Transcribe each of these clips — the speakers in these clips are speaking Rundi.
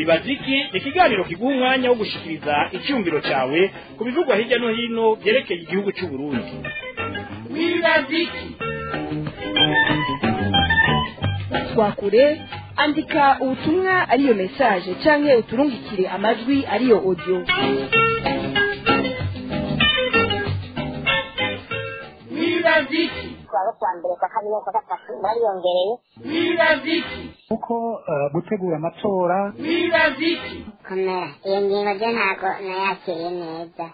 wibaza iki ni ikiganiro kiguha umwanya wo gushikiriza icyumviro cyawe ku bivugwa hirya no hino byerekeye igihugu cy'u Burundi wibaza iki twakure andika ubutumwa ariyo message canke uturungikire amajwi ariyo audio wibaza iki kuwa kwa mbere kwa kabiri kwa gatatu bariyongereye wibaza iki kuko eh, gutegura amatora wibaza iki komera iyo ngingo ryo ntabwo nayakiriye neza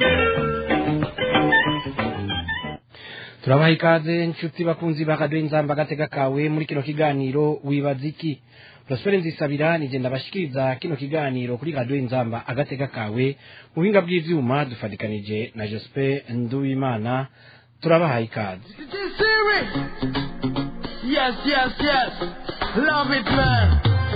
turabaha ikaze inshuti bakunzi ba radiyo inzamba agatega kawe muri kino kiganiro wibaza iki prospere nzisabira nije ndabashikiriza kino kiganiro kuri radiyo inzamba agatega kawe mu buhinga bw'ivyuma dufatikanije na jospe nduwimana turabaha ikaze Yes, yes, yes. Love it, man.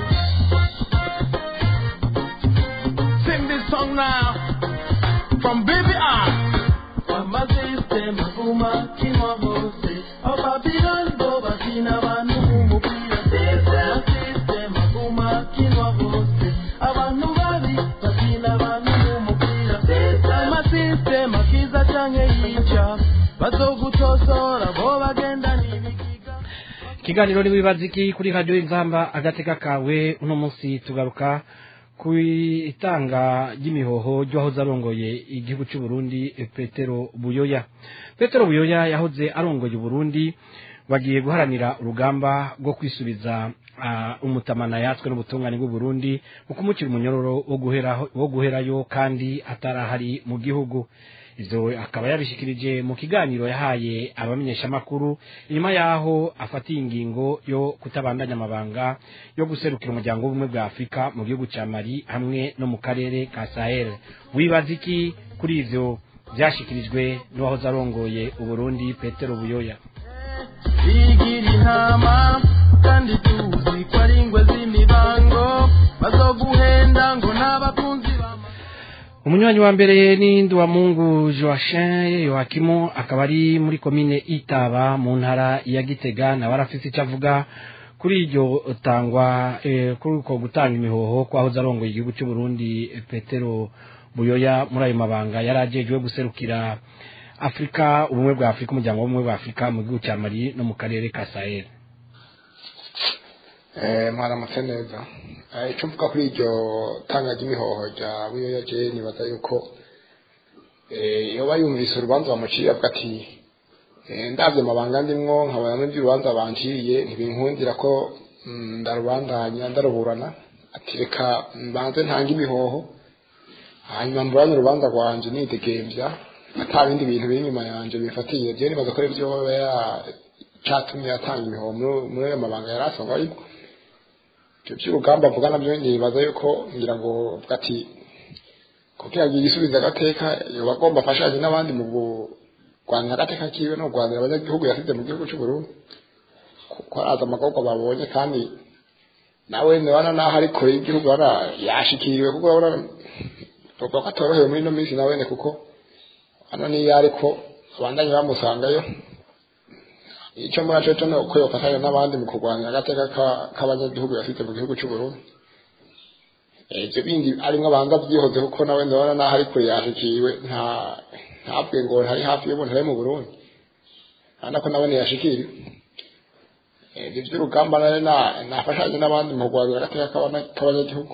Sing this song now. From Baby R. Mama system, uma kinwa bose. Ababirani boba kina banu mumupira. Mama system, uma kinwa bose. Abantu babi bakina banu mumupira. Mama system, akiza canke yica. Bazogutosora bo bagenda nibikiga. ikiganiro ni wibaza iki kuri radiyo inzamba agateka kawe uno munsi tugaruka ku itanga ry'imihoho ry'uwahoze arongoye igihugu cy'u Burundi petero buyoya petero buyoya yahoze arongoye uburundi bagiye guharanira urugamba rwo kwisubiza ah, umutamana yatswe n'ubutungane bw'uburundi mu kumukira umunyororo wo guheraho- wo guherayo kandi atarahari mu gihugu ivyo akaba yabishikirije mu kiganiro yahaye abamenyeshamakuru inyuma yaho afatiye ingingo yo kutabandanya amabanga yo guserukira umuryango w'ubumwe bwa afurika mu gihugu ca mali hamwe no mu karere ka sahel wibaza iki kuri ivyo vyashikirijwe n'uwahoze arongoye uburundi petero buyoya bigira intama kandi tuzi ko ari ingwe z'imibango bazoguhenda ngo n'abakunzi bama umunywanyi wa mbere ni Nduwamungu Joachim Yohakimu akaba ari muri komine Itaba mu ntara ya Gitega nawe arafise icyo avuga kuri iryo tangwa eh, kuri uko gutanga imihoho kwahoze arongoye igihugu cy'u Burundi eh, Petero Buyoya muri ayo mabanga yari ajejwe guserukira Afrika ubumwe bwa Afrika umuryango w'ubumwe bwa Afrika mu gihugu cya Mali no mu karere ka Sahel Eh, mwaramutse neza Eh, icyo mvuga kuri iryo tanga ry'imihoho rya buyoya je nibaza yuko eh, yoba yumvise urubanza bamuciye avuga ati eh, ndavye amabanga ndimwo nkabona n'ibyo urubanza banciriye ntibinkundira ko mm, ndarubandanya ndaruburana ati reka mbanze ntange imihoho hanyuma mburane urubanza rwanje nidegemvya ata bindi bintu biri inyuma yanje bifatiye je nibaza ko ari vyo yoba yacatumye atanga imihoho muri- muri ayo mabanga yari asanzwe ariko ibyo by'urugamba avuga nabyo nibaza yuko ngira ngo avuga ati kugira ngo yisubize agateka yoba agomba afashanye n'abandi mu kurwanira agateka kiwe no kurwanira abanyagihugu yasize mu gihugu cy'u Burundi kuko araza amagorwa babonye kandi nawe nibana naho ari kure y'igihugu ara yashikiriwe kuko urabona bavuga ko atorohewe muri ino minsi nawe kuko hano niyo ariko abandanye bamusangayo icyo muri cyo cyo ni uko yofatanya n'abandi mu kurwanya agateka ka- k'abanyagihugu yafite mu gihugu cy'u Burundi Eh, ibyo bindi arimwo abanza byihoze kuko nawe ndabona naho ari kure yashikiwe nta ntabwe ngo ntari hafi y'umuntu ari mu Burundi kandi ko nawe ntiyashikiriwe Eh, ibyo by'urugamba nawe na- nafashanye n'abandi mu kurwanya agateka k'abana- k'abanyagihugu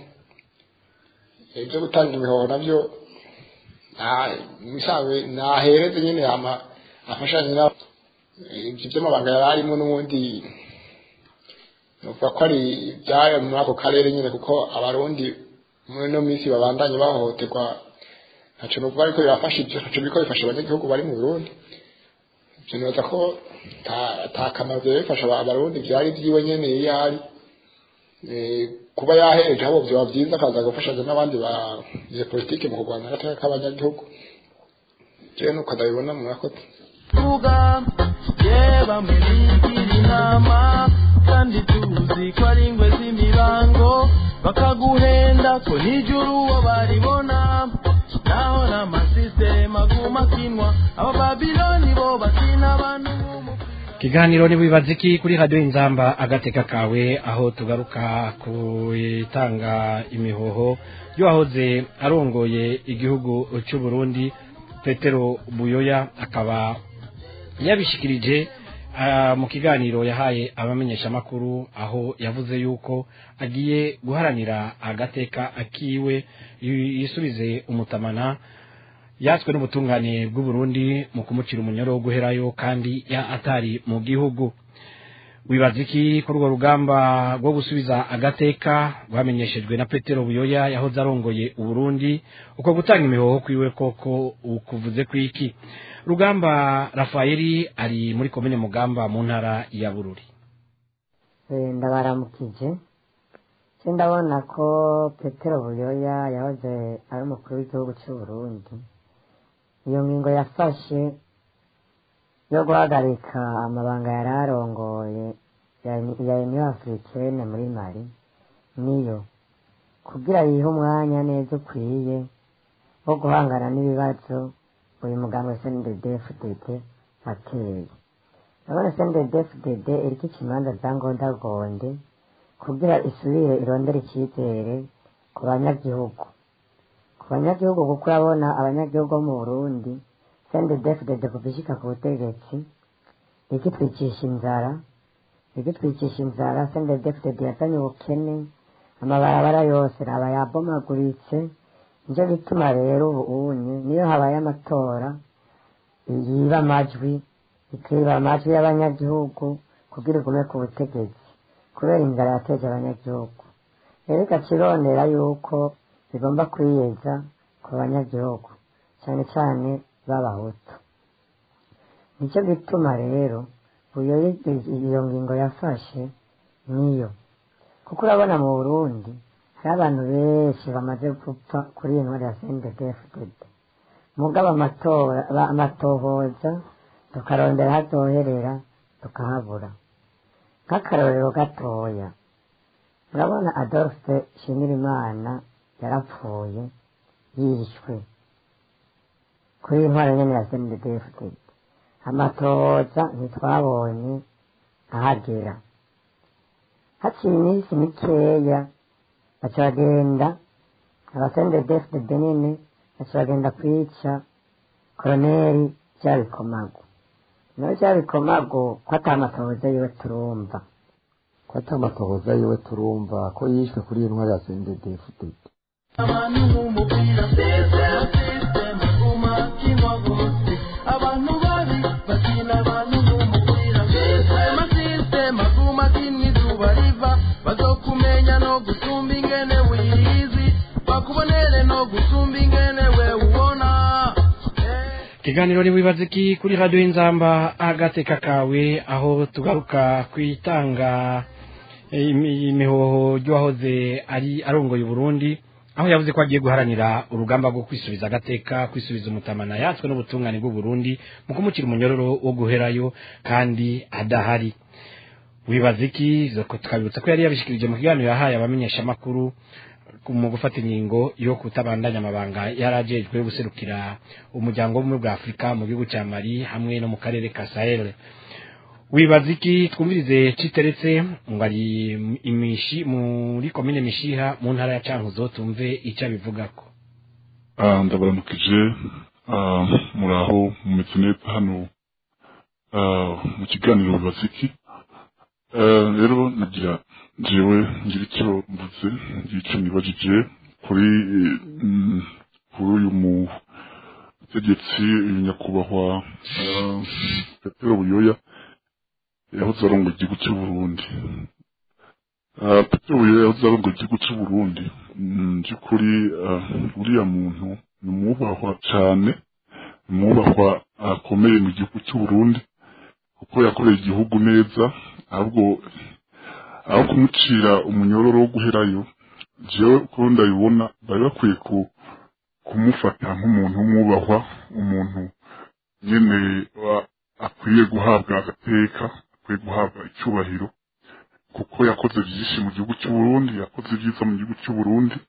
Eh, ibyo gutanga imihoho nabyo nta- musanzwe nahereze nyine yama afashanye n'abandi ibyo by'amabanga yari arimo n'ubundi nuvuga ko ari ibyayo muri ako karere nyine kuko abarundi muri ino minsi babandanye bahohoterwa ntacyo nuvuga ariko birafasha ibyo ntacyo biriko bifasha abanyagihugu bari mu burundi ibyo nibaza ko ta- ata kamaro byari bifasha aba- abarundi byari byiwe nyene iyo ari Eh, kuba yahereje abo byoba byiza akaza gufashanya n'abandi ba politike mu kurwanya agateka k'abanyagihugu jewe nuko ndabibona murakoze vuga ye bamwe bigira inama kandi tuzi ko ari ingwe z'imibango bakaguhenda ko nijuru uwo baribona naho n'amasisiteme aguma akinwa aba babiloni bo bakina abantu b'umupira ikiganiro ntiwibaze iki kuri radiyo inzamba agateka kawe aho tugaruka ku itanga imihoho y'uwahoze arongoye igihugu cy'u Burundi petero buyoya akaba yabishikirije ah, mu kiganiro yahaye abamenyeshamakuru aho yavuze yuko agiye guharanira agateka akiwe yi- yisubize umutamana yatswe n'ubutungane bw'u Burundi mu kumucira umunyoro wo guherayo kandi ya atari mu gihugu wibaza iki kuri urwo rugamba rwo gusubiza agateka rwamenyeshejwe na petero buyoya yahoze arongoye uburundi uko gutanga imihoho kwiwe koko ukuvuze kwiki rugamba rafayeli ari muri komine mugamba mu ntara ya bururi Eh, ndabaramukije se ndabona ko petero buyoya yahoze ari umukuru w'igihugu cy'u Burundi iyo ngingo yafashe yo guhagarika amabanga yari arongoye ya ya union africaine muri mali niyo kugira yihe umwanya neza ukwiye wo guhangana n'ibibazo uyu muganga snddfdd ateye ndabona snddfdd iriko ikimanza za ngondagonde kugira isubire irondere icyizere ku banyagihugu ku banyagihugu kuko urabona abanyagihugu bo mu burundi snddfdd kuva ishika ku butegetsi ikitwicisha inzara ikitwicisha inzara snddfdd yazanye ubukene amabarabara yose raba yabomaguritse nicyo gituma rero ubu unye niyo habaye amatora yiba amajwi ikiba amajwi y'abanyagihugu kugira igume ku butegetsi kubera inzara yateje abanyagihugu rero ikakirondera yuko bigomba kwiyeza ku banyagihugu cyane cyane b'abahutu nicyo gituma rero uyo iyo ngingo yafashe niyo kuko urabona mu burundi hari abantu benshi bamaze gupfa kuri iyi ntwari ya sendedefudede mugabo amatora ba- amatohoza tukarondera hatoherera tukahabura nk'akarorero gatoya urabona adolphe shimirimana yarapfuye yishwe kuri iyi ntwari nyene ya sendedefudede amatohoza ntitwabonye ahagera haciye iminsi mikeya baca bagenda abasende defudede nyene baca bagenda kwica koroneri vyabikomago nawe vyabikomago ko ata matohoza yiwe turumva ko ata amatohoza yiwe turumva ko yishwe kuri iyi ntwari ya sendedefudede abantu nk'umupira sezera sisitemu guma kinwa bose abantu babi bakina abantu nk'umupira sisitemu sisitemu guma kinwa izuba riva bazokumenya no gusumba ingene wiyizi bakubonere no gusumba ingene we ubona ikiganiro ntiwibaze iki kuri radiyo y'inzamba agateka kawe aho tugaruka ku itanga eh, imi- imihoho ry'uwahoze ari arongoye uburundi aho yavuze ko agiye guharanira urugamba rwo kwisubiza agateka kwisubiza umutamana yatswe n'ubutungane bw'uburundi mu kumucira umunyororo wo guherayo kandi adahari wibaza iki Zoko tukabibutsa ko yari yabishikirije mu kiganiro yahaye abamenyeshamakuru ku- mu gufata ingingo yo kutabandanya amabanga yari ajejwe guserukira umuryango w'ubumwe bwa afurika mu gihugu cya mali hamwe no mu karere ka sahel wibaza iki twumvirize citeretse ngo ari imishi muri komine mishiha mu ntara ya cankuzo tumve icyo abivugako Ah, ndabaramukije ah, muraho mumeze neza hano ah, mu kiganiro bibaza iki Ah, rero nagira jewe ngira icyo mvuze ngira icyo nibajije kuri mm, kuri uyu mutegetsi uyu nyakubahwa ah, petero buyoya yahoze arongoye igihugu cy'u burundi Ah, petero buyoya yahoze arongoye igihugu cy'u burundi Mm, by'ukuri ah, uriya muntu ni umwubahwa cyane ni umwubahwa akomeye mu gihugu cy'u burundi kuko yakoreye igihugu neza ahubwo aho kumucira umunyororo wo guherayo jewe uko ndabibona bari bakwiye ku- kumufata nk'umuntu w'umwubahwa umuntu nyene wa- akwiye guhabwa agateka akwiye guhabwa icyubahiro kuko yakoze byinshi mu gihugu cy'u Burundi yakoze byiza mu gihugu cy'u Burundi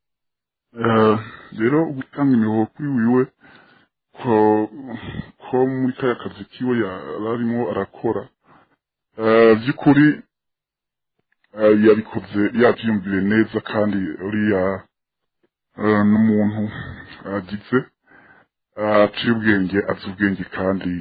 Eh, rero gutanga imihoho kuri wiwe ko ko muri kaya kazi kiwe yari arimo arakora Eh, by'ukuri eh, yabikoze yabyiyumviye neza kandi uriya eh, n'umuntu agize eh, aciye ubwenge azi ubwenge kandi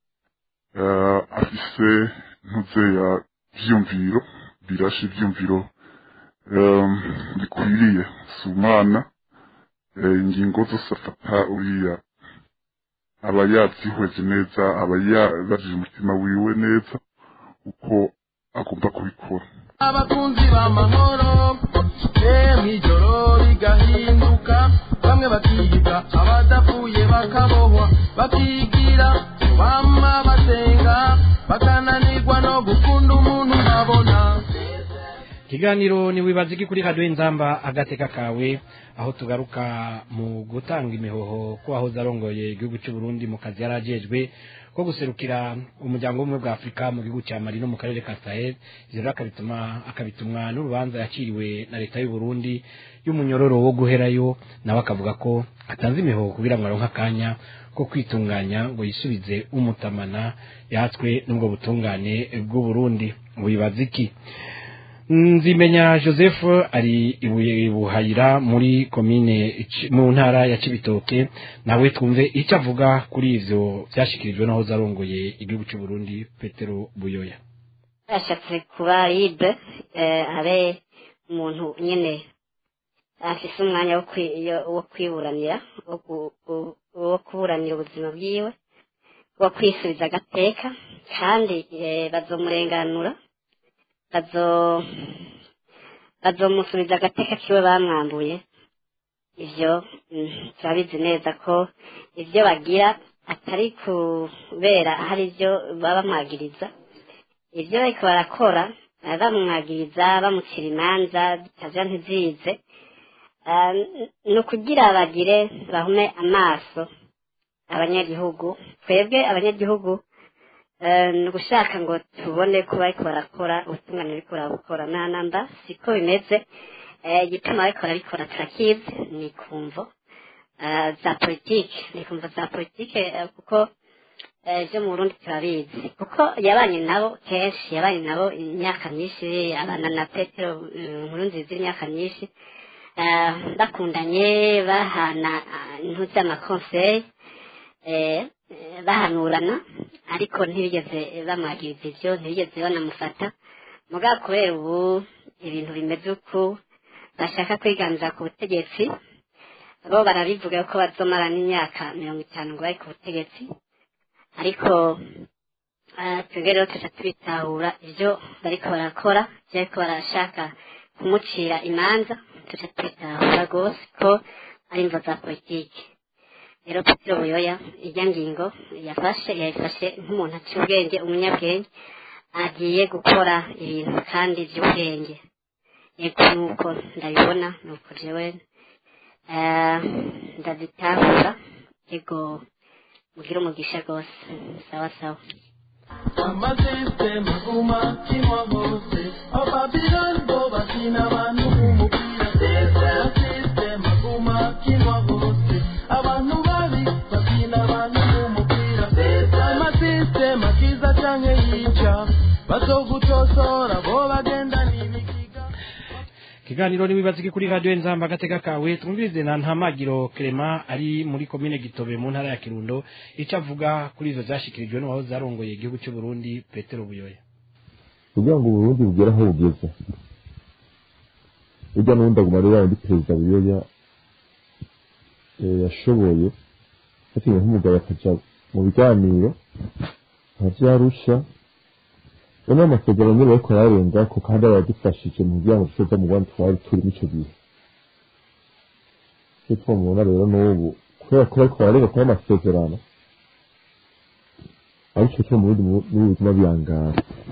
eh, afise ntuze ya vyumviro birashe ivyumviro eh, bikwiriye si umwana eh, ingingo zose afata uriya aba yabyihweje neza aba yabajije umutima wiwe neza uko agomba kubikora abakunzi b'amahoro emwe ijoro rigahinduka bamwe bakiga abadapfuye bakabohwa bakigira bama basenga bakananirwa no gukunda umuntu babona ikiganiro ni wibaza iki kuri radiyo inzamba agateka kawe aho tugaruka mu gutanga imihoho ko aho zarongoye igihugu cy'u Burundi mu kazi yarajejwe ko guserukira umuryango w'ubumwe bwa afurika mu gihugu cya mali no mu karere ka sahel ivyo rero akabituma akabitumwa n'urubanza yakiriwe na leta y'u Burundi y'umunyororo wo guherayo nawe akavuga ko atanze imihoho kugira ngo aronke akanya ko kwitunganya ngo yisubize umutamana yatswe n'ubwo butungane bw'u Burundi wibaza iki nzimenya joseph ari ibuye buhayira muri komine Ci- mu ntara ya cibitoke nawe twumve icyo avuga kuri ivyo vyashikirijwe n'aho zarongoye igihugu cy'u Burundi petero buyoya yashatse kuba libre eh, abe umuntu nyene afise umwanya wo kwi- yo- wo kwiburanira wo ku- ku- wo kuburanira ubuzima bwiwe wo kwisubiza agateka kandi eh, bazomurenganura bazo bazomusubiza agateka kiwe bamwambuye ivyo mm, turabizi neza ko ivyo bagira atari kubera hari ivyo baba bamwagiriza ivyo bariko barakora eh, bamwagiriza bamucira imanza zitaja ntizize Ah, n- ni ukugira bagire bahume amaso abanyagihugu twebwe abanyagihugu eh, ni ugushaka ngo tubone ko bariko barakora ubutungane bariko barabukora nta namba siko bimeze Eh, igituma bariko barabikora turakizi ni kumvo eh, za politike ni kumvo za politike eh, kuko eh, vyo mu burundi turabizi kuko yabanye nabo kenshi yabanye nabo imyaka myinshi abana na petero eh, nkuru nziza imyaka myinshi eh, bakundanye bahana ah, intu z'amakonseye eh, eh, bahanurana ariko ntibigeze bamwagiriza ivyo ntibigeze banamufata mugabo kubera ubu ibintu bimeze uku bashaka kwiganza ku butegetsi bo barabivuga ko bazomara n'imyaka mirongo itanu ngo bari ku butegetsi ariko ah, twebwe rero tuca tubitahura ivyo bariko barakora ivyo bariko barashaka kumucira imanza tuca tubitahura rwose ko ari imvo za politiki rero petero buyoya irya ngingo yafashe yayifashe nk'umuntu aciye ubwenge umunyabwenge agiye gukora ibintu kandi by'ubwenge yego nuko ndabibona nuko jewe eh, ndabitahura yego mugire umugisha rwose sawa sawa amasisitemu aguma kinwa hose ababirani bo bakina abantu b'umupira amasisitemu aguma kinwa hose abantu babi bakina abantu b'umupira amasisitemu akiza canke yica bazogutosora bo bagenda n'ibikiga ikiganiro n'ibibazo iki kuri radiyo nzamba agateka kawe twumvirize na ntamagiro Clement ari muri komine gitobe mu ntara ya kirundo icyo avuga kuri izo zashikirijwe n'uwaho zarongoye igihugu cy'u Burundi petero buyoya kugira ngo uburundi bugere aho bugeze ujya n'ubundi aguma rero undi perezida buyoya eh, yashoboye yatinye nk'umugabo akaja mu biganiro nka vyarusha bamwe amasezerano nyine bariko bararenga ko kandi aradufashije mu kugira ngo dusoze mu rwanda twari turimo ico gihe icyo twamubona rero n'ubu kubera ko bariko bararenga kuri amasezerano ariko cyo mu bundi buzima biyangara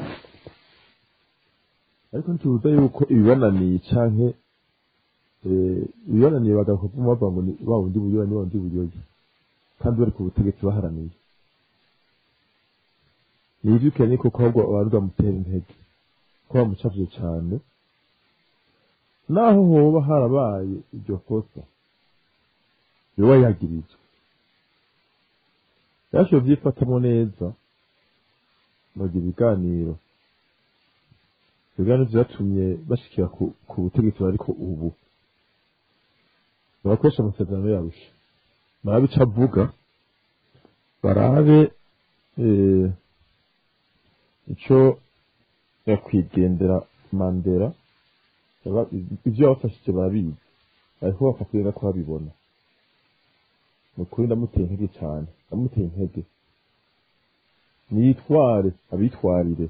ariko ntibuza yuko ibibananiye canke eh, ibibananiye bagaruka kuvuma bavuga ngo ni wa wundi buyoya ni wa wundi buyoya kandi bari ku butegetsi baharaniye ni ivyo ukeneye koko ahubwo abantu bamutera intege ko bamucavye cane naho hoba harabaye iryo kosa yoba yagirizwe yashoboye vyifatamwo neza bagira ibiganiro ibiganiro vyatumye bashikira ku, ku butegetsi bariko ubu barakoresha amasezerano yarusha barabe ico avuga barabe eh, ico yakwigendera mandera Baba- ivyo bafashije barabizi ariko bapfa kugenda ko babibona ni ukuri ndamuteye intege cane ndamuteye intege niyitware abitwarire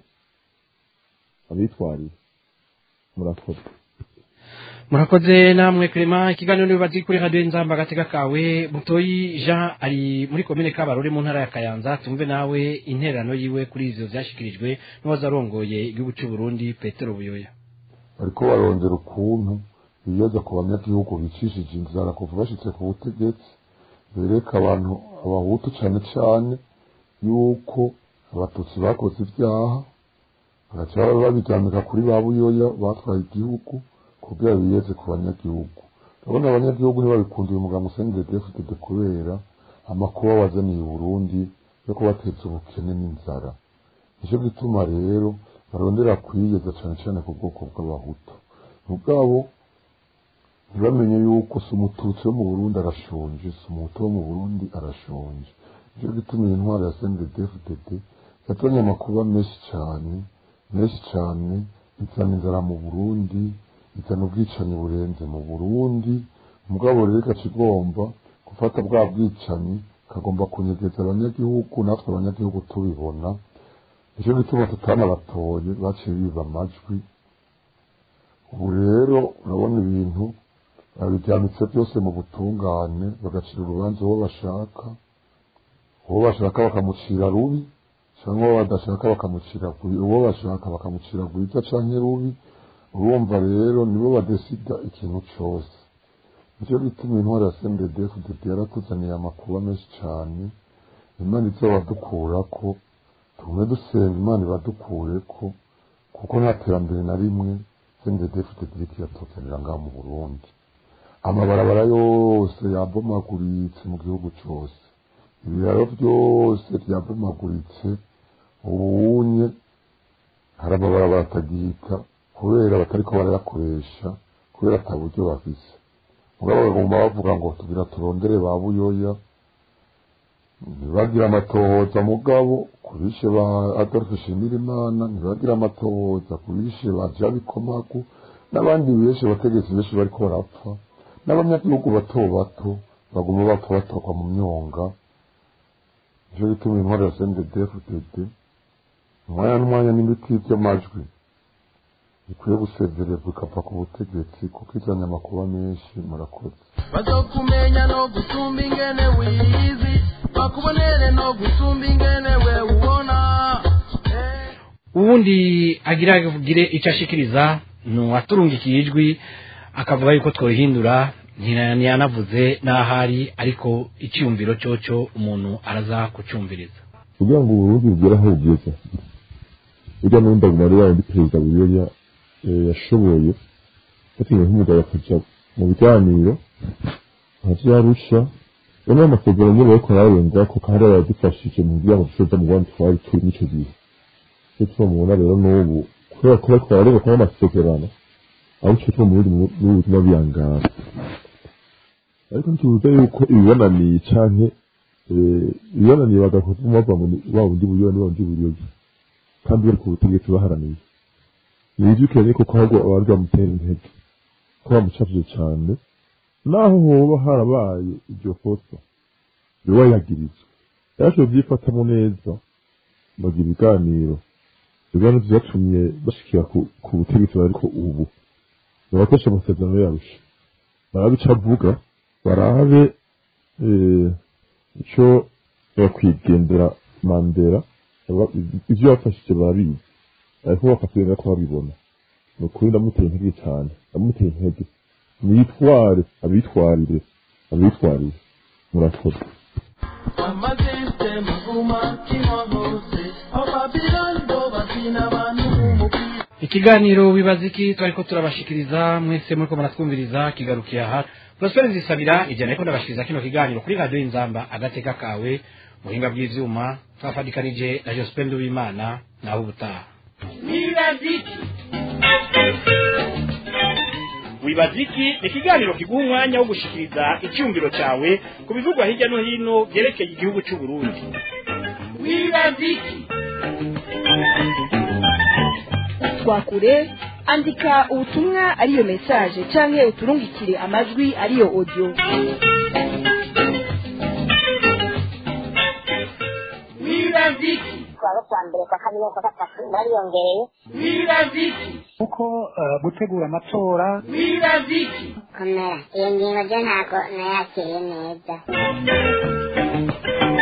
abitwarire murakoze murakoze namwe Clement ikiganiro nibazi kuri radio inzamba agatega kawe mutoyi Jean ari muri komine Kabarore mu ntara ya Kayanza tumve nawe intererano yiwe kuri ivyo vyashikirijwe n'uwazarongoye igihugu cy'u Burundi Petero Buyoya bariko barondera ukuntu biyoza ku banyagihugu bicishije inzara kuva bashitse ku butegetsi bereka abantu abahutu cane cane yuko abatutsi bakoze ivyaha bagaca babiryamika kuri ba buyoya batwaye igihugu kugira biyeze ku banyagihugu urabona abanyagihugu ntibabikundiye umuganga usendedefudede kubera amakuba wazaniye uburundi yo kubateza ubukene n'inzara nicyo gituma rero barondera kwiyeza cane cane ku bwoko bw'abahutu mugabo ntibamenye yuko si umututsi wo mu burundi arashonje si umuhutu wo mu burundi arashonje nicyo gituma iyi ntwaro ya sendedefudede yazanye amakuba menshi cane menshi cane izana inzara mu burundi izana ubwicanyi burenze mu burundi mugabo rero igaca igomba gufata bwa bwicanyi kagomba kunyegeza abanyagihugu natwe abanyagihugu tubibona nicyo gituma tutanabatoye baciye biba amajwi ubu rero urabona ibintu babiryamitse byose mu butungane bagacira urubanza uwo bashaka uwo bashaka bakamucira rubi cyangwa uwo badashaka bakamucira kuri uwo bashaka bakamucira rwiza canke rubi urumva rero nibo badesida ikintu cose nicyo gituma intwari ya sendedefudede yaratuzaniye amakuba menshi cane imana izobadukurako tugume dusenga imana ibadukureko kuko nta terambere na rimwe sendedefudede iriko iratuzanira ngaha mu burundi amabarabara yose yabomaguritse mu gihugu cose ibiraro byose byabomaguritse ubunye hari amabarabara atagihita kubera batariko barayakoresha kubera ata buryo bafise mugabo bagomba bavuga ngo tugira turondere ba buyoya ntibagira amatohoza mugabo kubishe ba adolphe shimirimana ntibagira amatohoza kubishe ba jabikomagu n'abandi benshi abategetsi benshi bariko barapfa n'abanyagihugu bato bato baguma bapfa batorwa mu myonga nicyo gituma intwari ya sendedefudede umwanya n'umwanya n'ibiti by'amajwi bikwiye gusezererwa ikava ku butegetsi kuko izanye amakuba menshi murakoze bazokumenya no gusumba ingene wiyizi bakubonere no gusumba ingene we ubona uwundi agira agire icyo ashikiriza ni uwaturungikiye ijwi akavuga yuko twohindura ntira- ntiyanavuze n'ahari ariko icyumviro cyoco umuntu araza kucyumviriza kugira ngo uburundi bugere aho bugeze burya n'ubundi aguma ari yayindi perezida buyoya eh, yashoboye yatinye nk'umugabo akaja mu biganiro nkaje yarusha bamwe amasezerano nyine bariko bararengako kandi yaradufashije mu kugira ngo dusoza mu bandi twari turi n'ico gihe icyo tubamubona rero n'ubu kubera ko bariko bararenga kuba amasezerano aho ico tuba mu bundi buzima biyangara ariko ntibuza yuko ibibananiye canke eh, ibibananiye bagakoze bava mu wa wundi buyoya ni wa wundi buyoya kandi bari ku butegetsi baharaniye nivyukiranye koko ahubwo abari bamutera intege ko bamucafije cane naho hoba harabaye iryo kosa yoba yagirizwa yarashoboye vyifatamo neza bagira ibiganiro ibiganiro vyatumye bashikira ku, ku butegetsi bariko ubu barakoresha amasezerano yarusha barabe ico avuga barabe eh, ico yakwigendera mandera Aba- ivyo bafashije barabizi ariko bakatwenga ko babibona ni ukuri ndamuteye intege cane ndamuteye intege niyitware abitwarire abitwarire murakoze amasisitemu aguma kimwa hose ababirani bo bakina abantu b'umupira ikiganiro wibaza iki twariko turabashikiriza mwese muriko muratwumviriza kigarukiye aha prosper nzisabira ijana ariko ndabashikiriza kino kiganiro kuri radiyo inzamba agateka kawe muhinga bw'ivyuma twafadikanije na joseph nduwimana naho ubutaha wibaziki wibaziki ni ikiganiro kiguha umwanya wo gushikiriza icyumviro cyawe ku bivugwa hirya no hino byerekeye igihugu cy'u Burundi wibaziki twakure andika ubutumwa ariyo message canke uturungikire amajwi ariyo audio wibaziki kuwa kwa mbere kwa kabiri kwa gatatu bariyongereye wibaziki kuko eh, gutegura amatora wibaziki komera iyo ngingo ryo ntabwo nayakiriye neza